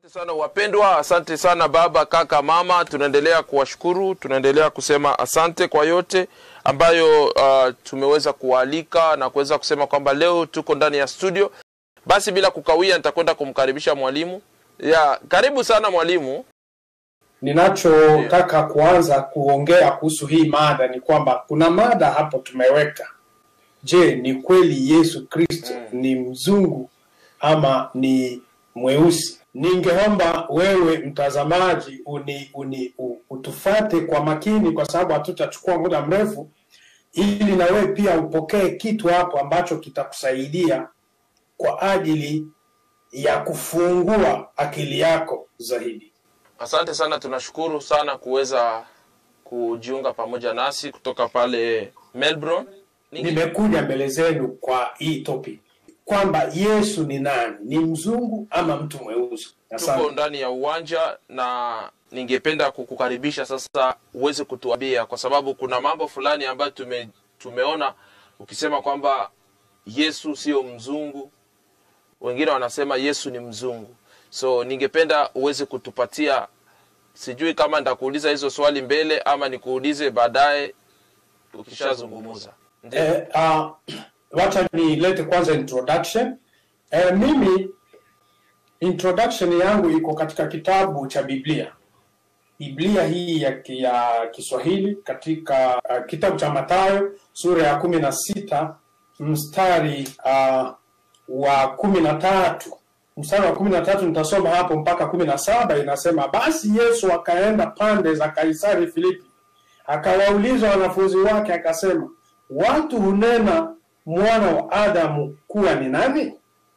sana wapendwa, asante sana baba, kaka, mama. Tunaendelea kuwashukuru, tunaendelea kusema asante kwa yote ambayo uh, tumeweza kuwaalika na kuweza kusema kwamba leo tuko ndani ya studio. Basi bila kukawia, nitakwenda kumkaribisha mwalimu. Ya, karibu sana mwalimu. Ninachotaka kuanza kuongea kuhusu hii mada ni kwamba kuna mada hapo tumeweka. Je, ni kweli Yesu Kristo ni mzungu ama ni mweusi? Ningeomba wewe mtazamaji uni, uni, u, utufate kwa makini, kwa sababu hatutachukua muda mrefu, ili na wewe pia upokee kitu hapo ambacho kitakusaidia kwa ajili ya kufungua akili yako zaidi. Asante sana, tunashukuru sana kuweza kujiunga pamoja nasi kutoka pale Melbourne. Ninge- Nimekuja mbele zenu kwa hii topic kwamba Yesu ni nani? Ni mzungu ama mtu mweusi? tuko Asante. ndani ya uwanja na ningependa kukukaribisha sasa uweze kutuambia kwa sababu kuna mambo fulani ambayo tume, tumeona ukisema kwamba yesu sio mzungu wengine wanasema yesu ni mzungu so ningependa uweze kutupatia sijui kama nitakuuliza hizo swali mbele ama nikuulize baadaye ukishazungumuza Ndiyo. Eh, uh, wacha nilete kwanza introduction. Eh, mimi introduction yangu iko katika kitabu cha Biblia. Biblia hii ya, ki- ya Kiswahili katika uh, kitabu cha Mathayo sura ya kumi na sita mstari uh, wa kumi na tatu mstari wa kumi na tatu nitasoma hapo mpaka kumi na saba inasema basi Yesu akaenda pande za Kaisari Filipi akawauliza wanafunzi wake akasema watu hunena mwana wa Adamu kuwa ni nani?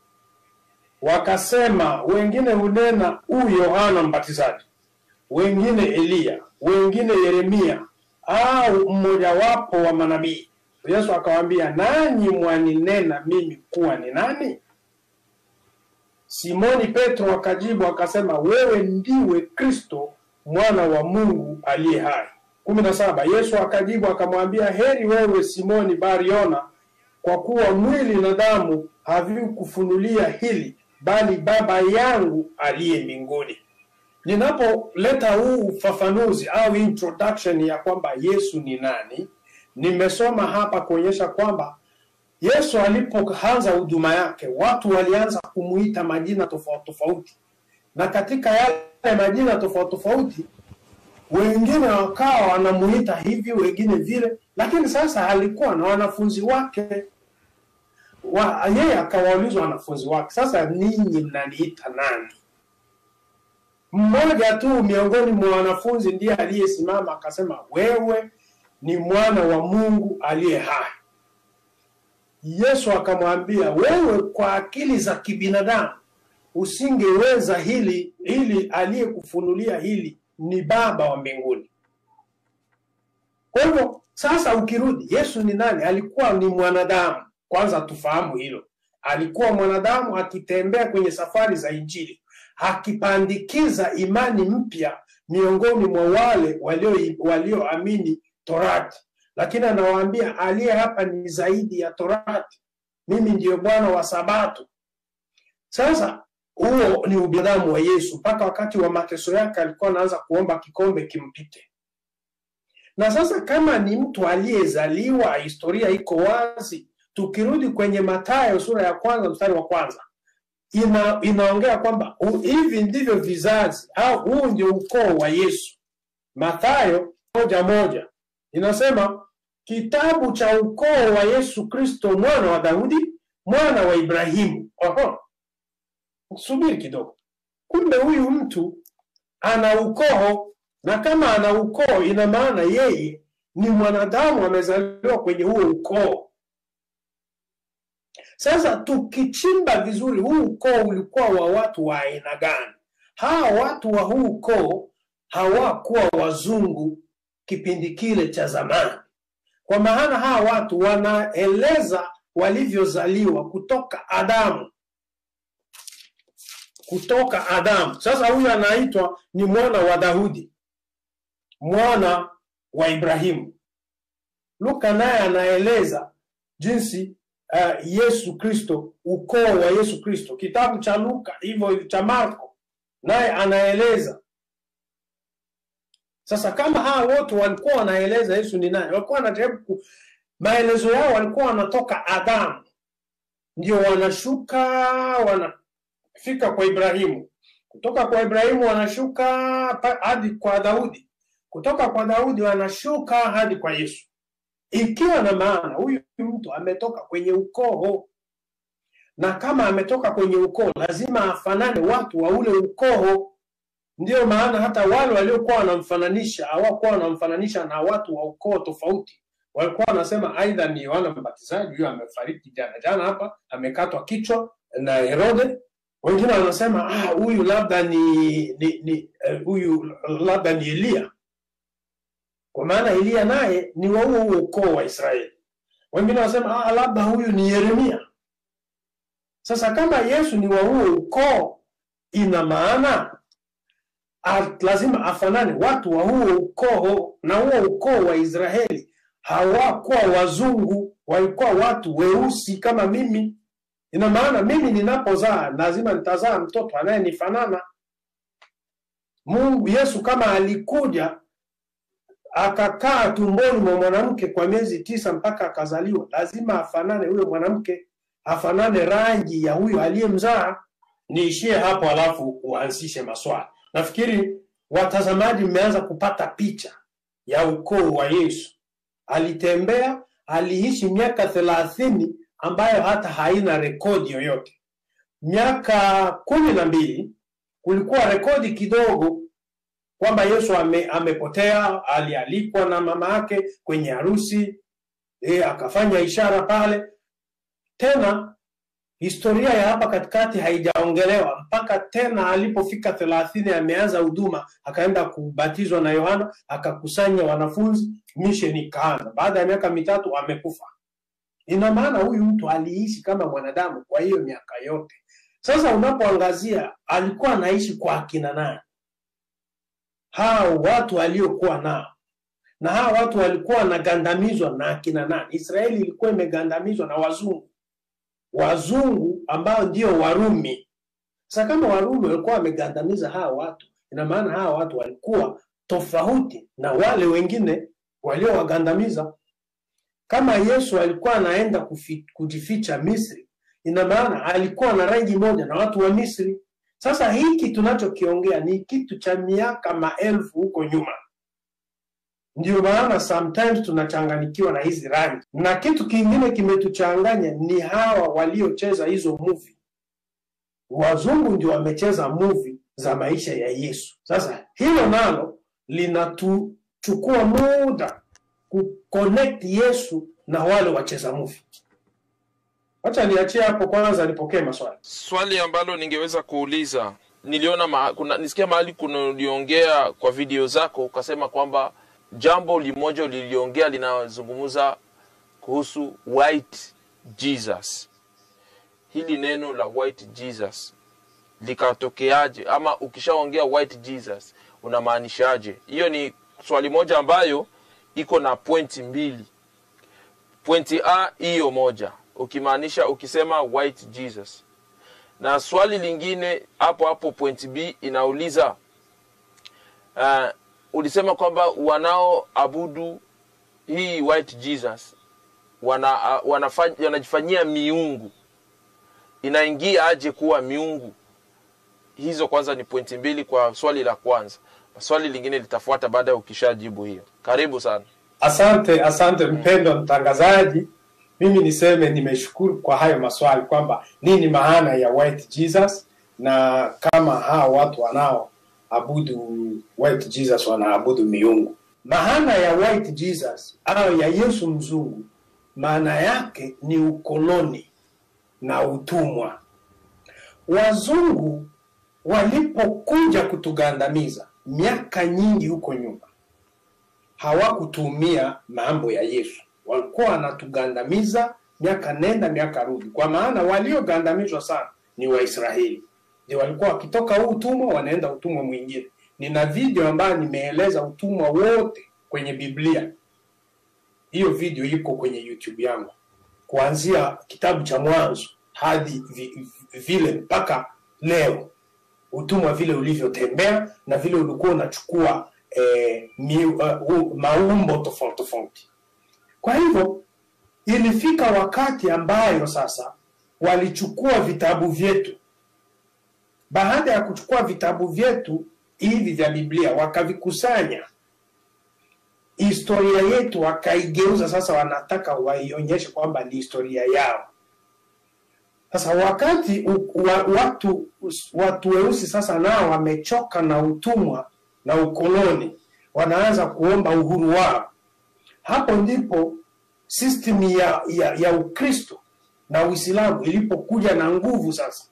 Wakasema wengine hunena huyu Yohana Mbatizaji, wengine Eliya, wengine Yeremia au mmojawapo wa manabii. Yesu akawaambia, nanyi mwaninena mimi kuwa ni nani? Simoni Petro akajibu akasema, wewe ndiwe Kristo mwana wa Mungu aliye hai. kumi na saba. Yesu akajibu akamwambia, heri wewe Simoni Bariona, kwa kuwa mwili na damu havikufunulia hili, bali Baba yangu aliye mbinguni. Ninapoleta huu ufafanuzi au introduction ya kwamba Yesu ni nani, nimesoma hapa kuonyesha kwamba Yesu alipoanza huduma yake, watu walianza kumuita majina tofauti tofauti, na katika yale majina tofauti tofauti wengine wakawa wanamuita hivi, wengine vile, lakini sasa alikuwa na wanafunzi wake wa, yeye akawauliza wanafunzi wake, sasa ninyi mnaniita nani? Mmoja tu miongoni mwa wanafunzi ndiye aliyesimama akasema, wewe ni mwana wa Mungu aliye hai. Yesu akamwambia, wewe kwa akili za kibinadamu usingeweza hili, ili aliyekufunulia hili ni Baba wa mbinguni. Kwa hivyo sasa, ukirudi, Yesu ni nani? Alikuwa ni mwanadamu. Kwanza tufahamu hilo, alikuwa mwanadamu akitembea kwenye safari za Injili, akipandikiza imani mpya miongoni mwa wale walio- walioamini Torati, lakini anawaambia aliye hapa ni zaidi ya Torati, mimi ndiyo Bwana wa Sabato. Sasa huo ni ubinadamu wa Yesu. Mpaka wakati wa mateso yake alikuwa anaanza kuomba kikombe kimpite. Na sasa kama ni mtu aliyezaliwa, historia iko wazi. Tukirudi kwenye Mathayo sura ya kwanza mstari wa kwanza ina, inaongea kwamba hu- hivi ndivyo vizazi au huu ndio ukoo wa Yesu. Mathayo moja moja inasema kitabu cha ukoo wa Yesu Kristo mwana wa Daudi mwana wa Ibrahimu. Oho, subiri kidogo. Kumbe huyu mtu ana ukoo, na kama ana ukoo, ina maana yeye ni mwanadamu, amezaliwa kwenye huo ukoo. Sasa tukichimba vizuri, huu ukoo ulikuwa wa watu wa aina gani? Hawa watu wa huu ukoo hawakuwa wazungu kipindi kile cha zamani, kwa maana hawa watu wanaeleza walivyozaliwa kutoka Adamu kutoka Adamu. Sasa huyu anaitwa ni mwana wa Daudi, mwana wa Ibrahimu. Luka naye anaeleza jinsi uh, Yesu Kristo, ukoo wa Yesu Kristo. Kitabu cha Luka hivyo cha Marko naye anaeleza sasa. Kama hawa wote walikuwa wanaeleza Yesu ni nani, walikuwa wanajaribu ku... maelezo yao walikuwa wanatoka Adamu, ndio wanashuka wanafika kwa Ibrahimu, kutoka kwa Ibrahimu wanashuka pa- hadi kwa Daudi, kutoka kwa Daudi wanashuka hadi kwa Yesu, ikiwa na maana huyu mtu ametoka kwenye ukoo na kama ametoka kwenye ukoo lazima afanane watu wa ule ukoo. Ndiyo maana hata wale waliokuwa wanamfananisha hawakuwa wanamfananisha na watu wa ukoo tofauti, walikuwa wanasema aidha ni Yohana Mbatizaji, huyo amefariki jana jana hapa, amekatwa kichwa na Herode. Wengine wanasema ah, huyu labda ni ni ni eh, huyu labda ni Eliya, kwa maana Eliya naye ni wa huo huo ukoo wa Israeli. Wengine wanasema ah, labda huyu ni Yeremia. Sasa kama Yesu ni wa huo ukoo, ina maana a- lazima afanane watu wa huo ukoo, na huo ukoo wa Israeli hawakuwa wazungu, walikuwa watu weusi kama mimi. Ina maana mimi ninapozaa lazima nitazaa mtoto anayenifanana. Mungu Yesu kama alikuja akakaa tumboni mwa mwanamke kwa miezi tisa mpaka akazaliwa, lazima afanane huyo mwanamke, afanane rangi ya huyo aliyemzaa. Niishie hapo, alafu uanzishe maswali. Nafikiri watazamaji mmeanza kupata picha ya ukoo wa Yesu. Alitembea, aliishi miaka thelathini ambayo hata haina rekodi yoyote. Miaka kumi na mbili kulikuwa rekodi kidogo kwamba Yesu ame, amepotea, alialikwa na mama yake kwenye harusi e, akafanya ishara pale. Tena historia ya hapa katikati haijaongelewa mpaka tena alipofika thelathini ameanza huduma, akaenda kubatizwa na Yohana, akakusanya wanafunzi, mission ikaanza. Baada ya miaka mitatu amekufa. Ina maana huyu mtu aliishi kama mwanadamu kwa hiyo miaka yote. Sasa unapoangazia alikuwa anaishi kwa akina nani? hao watu aliokuwa nao na hao watu walikuwa wanagandamizwa na akina nani? Israeli ilikuwa imegandamizwa na wazungu, wazungu ambao ndio Warumi. Sasa kama Warumi walikuwa wamegandamiza hawa watu, ina maana hawa watu walikuwa tofauti na wale wengine waliowagandamiza. Kama Yesu alikuwa anaenda kufi, kujificha Misri, ina maana alikuwa na rangi moja na watu wa Misri. Sasa hiki tunachokiongea ni kitu cha miaka maelfu huko nyuma. Ndio maana sometimes tunachanganyikiwa na hizi rangi, na kitu kingine kimetuchanganya ni hawa waliocheza hizo movie. Wazungu ndio wamecheza movie za maisha ya Yesu. Sasa hilo nalo linatuchukua muda kuconnect Yesu na wale wacheza movie. Wacha niachie hapo kwanza, nipokee maswali. swali ambalo ningeweza kuuliza niliona ma, kuna, nisikia mahali kuna uliongea kwa video zako ukasema kwamba jambo limoja uliliongea linazungumza kuhusu white jesus hili neno la white jesus likatokeaje ama ukishaongea white jesus unamaanishaje hiyo ni swali moja ambayo iko na pointi mbili pointi a hiyo moja ukimaanisha ukisema white jesus na swali lingine hapo hapo point b inauliza uh, ulisema kwamba wanaoabudu hii white jesus wana, uh, wanafanya, wanajifanyia miungu inaingia aje kuwa miungu hizo kwanza ni pointi mbili kwa swali la kwanza swali lingine litafuata baada ya ukishajibu hiyo karibu sana Asante, asante mpendwa mtangazaji. Mimi niseme nimeshukuru kwa hayo maswali kwamba nini maana ya white Jesus na kama hao watu wanaoabudu white Jesus wanaabudu miungu. Maana ya white Jesus au ya Yesu mzungu, maana yake ni ukoloni na utumwa. Wazungu walipokuja kutugandamiza miaka nyingi huko nyuma, hawakutumia mambo ya Yesu, walikuwa wanatugandamiza miaka nenda miaka rudi, kwa maana waliogandamizwa sana ni Waisraeli, ndio walikuwa wakitoka huu utumwa wanaenda utumwa mwingine. Nina video ambayo nimeeleza utumwa wote kwenye Biblia. Hiyo video iko kwenye YouTube yangu, kuanzia kitabu cha Mwanzo hadi vi, vile mpaka leo. utumwa vile ulivyotembea na vile ulikuwa unachukua eh, mi, uh, uh, maumbo tofauti tofauti. Kwa hivyo ilifika wakati ambayo sasa walichukua vitabu vyetu. Baada ya kuchukua vitabu vyetu hivi vya Biblia wakavikusanya, historia yetu wakaigeuza, sasa wanataka waionyeshe kwamba ni historia yao. Sasa wakati u, wa, watu watu weusi sasa nao wamechoka na utumwa na ukoloni, wanaanza kuomba uhuru wao. Hapo ndipo system ya, ya, ya Ukristo na Uislamu ilipokuja na nguvu sasa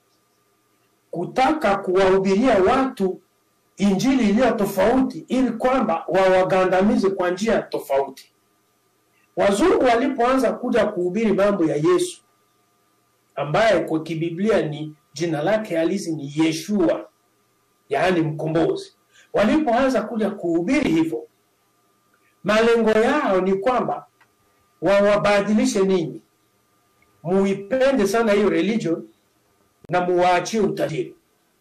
kutaka kuwahubiria watu injili iliyo tofauti, ili kwamba wawagandamize kwa njia tofauti. Wazungu walipoanza kuja kuhubiri mambo ya Yesu ambaye kwa kibiblia ni jina lake halisi ni Yeshua, yaani mkombozi. Walipoanza kuja kuhubiri hivyo, malengo yao ni kwamba wawabadilishe ninyi, muipende sana hiyo religion na muwaachie utajiri.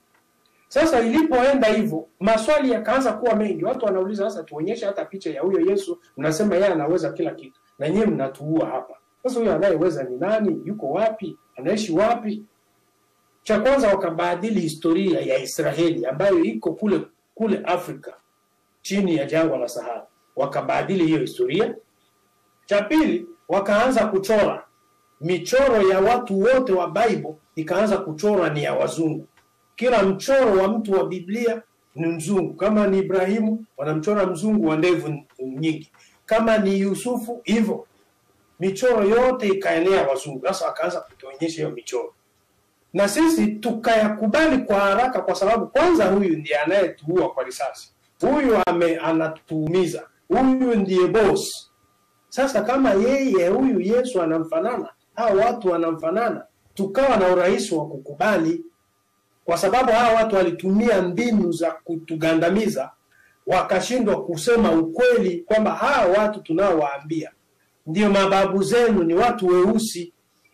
Sasa ilipoenda hivyo, maswali yakaanza kuwa mengi. Watu wanauliza sasa, tuonyeshe hata picha ya huyo Yesu, mnasema yeye anaweza kila kitu, na nyewe mnatuua hapa. Sasa huyo anayeweza ni nani? Yuko wapi? Anaishi wapi? Cha kwanza wakabadili historia ya Israeli ambayo iko kule kule Afrika chini ya jangwa la Sahara, wakabadili hiyo historia. Cha pili, wakaanza kuchora michoro ya watu wote wa Bible, ikaanza kuchorwa ni ya wazungu. Kila mchoro wa mtu wa Biblia ni mzungu. Kama ni Ibrahimu, wanamchora mzungu wa ndevu nyingi. Kama ni Yusufu, hivyo michoro yote ikaenea wazungu. Sasa wakaanza kutuonyesha hiyo michoro, na sisi tukayakubali kwa haraka, kwa sababu kwanza, huyu ndiye anayetuua kwa risasi, huyu ame anatuumiza, huyu ndiye boss. Sasa kama yeye huyu Yesu anamfanana, hao watu wanamfanana, tukawa na urahisi wa kukubali, kwa sababu hawa watu walitumia mbinu za kutugandamiza, wakashindwa kusema ukweli kwamba hawa watu tunaowaambia ndio mababu zenu ni watu weusi,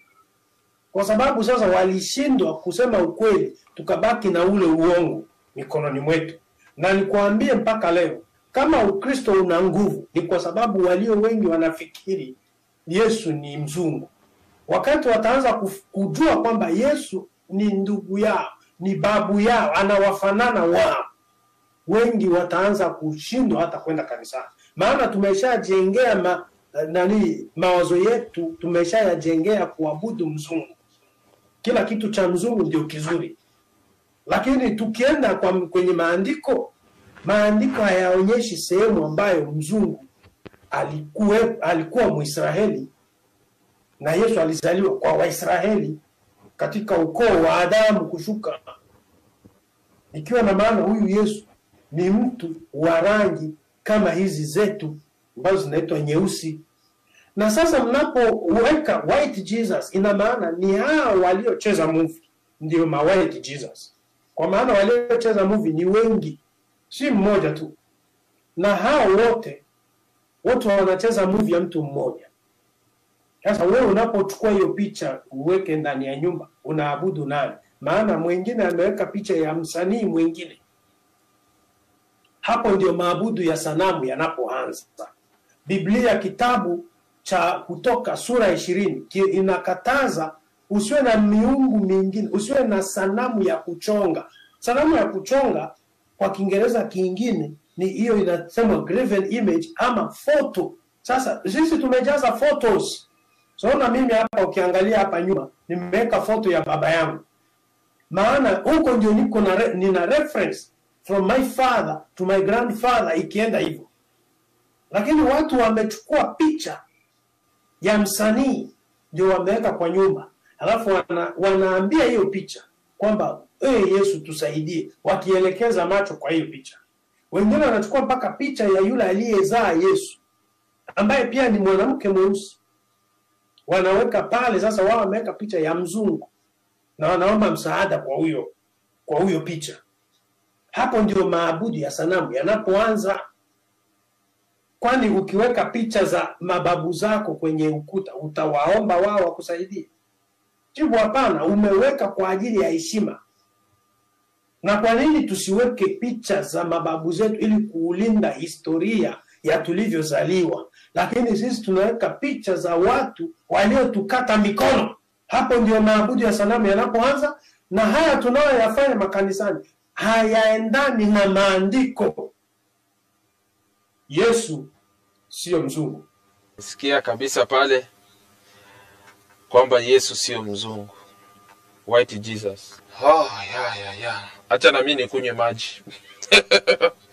kwa sababu sasa walishindwa kusema ukweli, tukabaki na ule uongo mikononi mwetu. Na nikuambie mpaka leo, kama Ukristo una nguvu, ni kwa sababu walio wengi wanafikiri Yesu ni mzungu. Wakati wataanza kujua kwamba Yesu ni ndugu yao, ni babu yao, anawafanana wao, wengi wataanza kushindwa hata kwenda kanisani, maana tumeshajengea ma, nani mawazo yetu tumeshayajengea kuabudu mzungu. Kila kitu cha mzungu ndio kizuri, lakini tukienda kwa kwenye maandiko, maandiko hayaonyeshi sehemu ambayo mzungu alikuwa alikuwa Mwisraeli na Yesu alizaliwa kwa Waisraeli katika ukoo wa Adamu kushuka, ikiwa na maana huyu Yesu ni mtu wa rangi kama hizi zetu ambazo zinaitwa nyeusi. Na sasa mnapoweka white Jesus, ina maana ni hao waliocheza movie ndio ma white Jesus, kwa maana waliocheza movie ni wengi, si mmoja tu, na hao wote wote wanacheza movie ya mtu mmoja. Sasa wewe unapochukua hiyo picha uweke ndani ya nyumba, unaabudu nani? Maana mwingine ameweka picha ya msanii mwingine. Hapo ndio maabudu ya sanamu yanapoanza. Biblia kitabu cha Kutoka sura ishirini inakataza usiwe na miungu mingine, usiwe na sanamu ya kuchonga. Sanamu ya kuchonga kwa Kiingereza kingine ni hiyo inasemwa graven image ama photo. Sasa sisi tumejaza photos. Saona mimi hapa, ukiangalia hapa nyuma nimeweka foto ya baba yangu, maana huko ndio niko na re, nina reference from my father to my grandfather ikienda hivyo lakini watu wamechukua picha ya msanii ndio wameweka kwa nyumba, alafu wana, wanaambia hiyo picha kwamba hey, Yesu tusaidie, wakielekeza macho kwa hiyo picha. Wengine wanachukua mpaka picha ya yule aliyezaa Yesu ambaye pia ni mwanamke mweusi, wanaweka pale. Sasa wao wameweka picha ya mzungu na wanaomba msaada kwa huyo kwa huyo picha. Hapo ndio maabudu ya sanamu yanapoanza kwani ukiweka picha za mababu zako kwenye ukuta utawaomba wao wakusaidie? Jibu hapana, umeweka kwa ajili ya heshima na kwa nini tusiweke picha za mababu zetu ili kuulinda historia ya tulivyozaliwa lakini sisi tunaweka picha za watu waliotukata mikono hapo ndio maabudu ya sanamu yanapoanza na haya tunayoyafanya makanisani hayaendani na maandiko yesu siyo mzungu sikia kabisa pale kwamba yesu sio mzungu white jesus oh, ya, ya, ya. hacha nami nikunywe maji